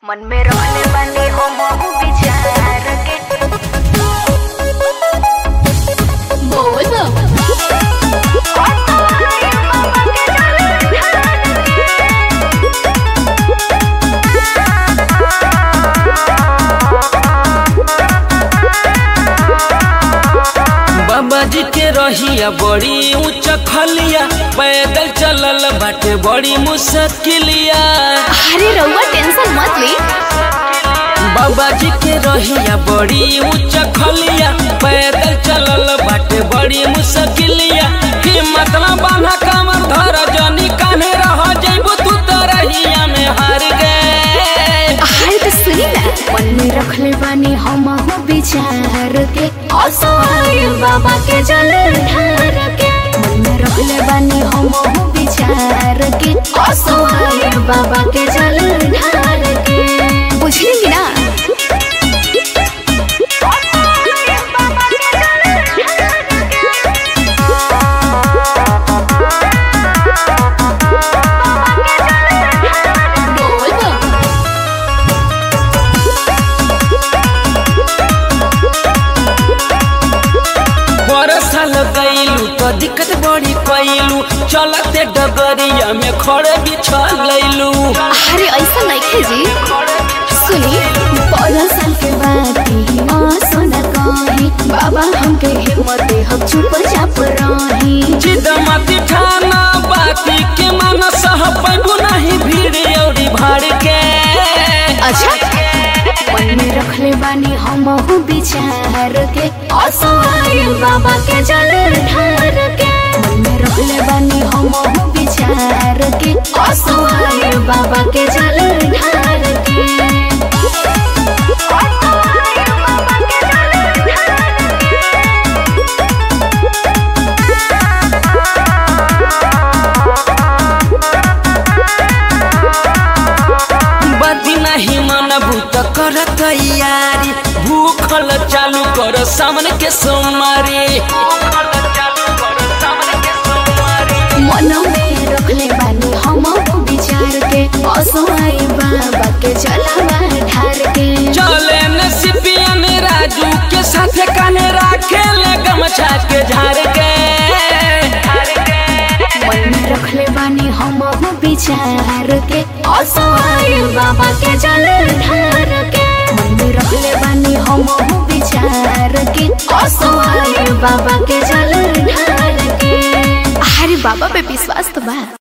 मन में रहले बानी हम विचार के बोल बाबा जी के रहिया बड़ी ऊंच खलिया पैदल चलल बाटे बड़ी मुश्किलिया अरे रउआ टेंशन मत ली बाबा जी के रहिया बड़ी ऊंच खलिया पैदल चलल बाटे बड़ी मुश्किलिया हिम्मत ना बांधा कमर धर जनी कान्हे रह जइबू तू तो रहिया में हार गए अरे तो सुनी ना मन में रखले बानी हम विचार के असहाय बाबा के जल ढार के मन में रखले बानी हम विचार के असहाय बाबा के जल ढार के बुझली ना साल गईलू तो दिक्कत बड़ी कैलू चलते डगरिया में खड़े बिछलैलू अरे ऐसा नहीं खे जी सुनी पंद्रह साल के बाद ही माँ सोना कही बाबा हमके हिम्मत दे हम चुप चाप रही जिद मत ठाना बाती के मन सह पैबू नहीं भीड़ औरी भाड़ के अच्छा मन में रखले बानी हम विचार के असहाय बाबा के जल ढार के मन में रखले बानी हम विचार के असहाय बाबा के जल ढार के बदी नहीं मनबू तो कर तैयारी भूखल चालू कर सामने के सोमारी मन में रखले बानी हम विचार के असहाय बाबा के जलवा ढार के चले न सिपियन राजू के साथ काने राखे ले गमछा के झाड़ के मन में रखले बानी हम विचार के असहाय बाबा के जल ढार के मन में रखले बानी हम विचार के असहाय बाबा के जल ढार के अरे बाबा पे विश्वास तो बा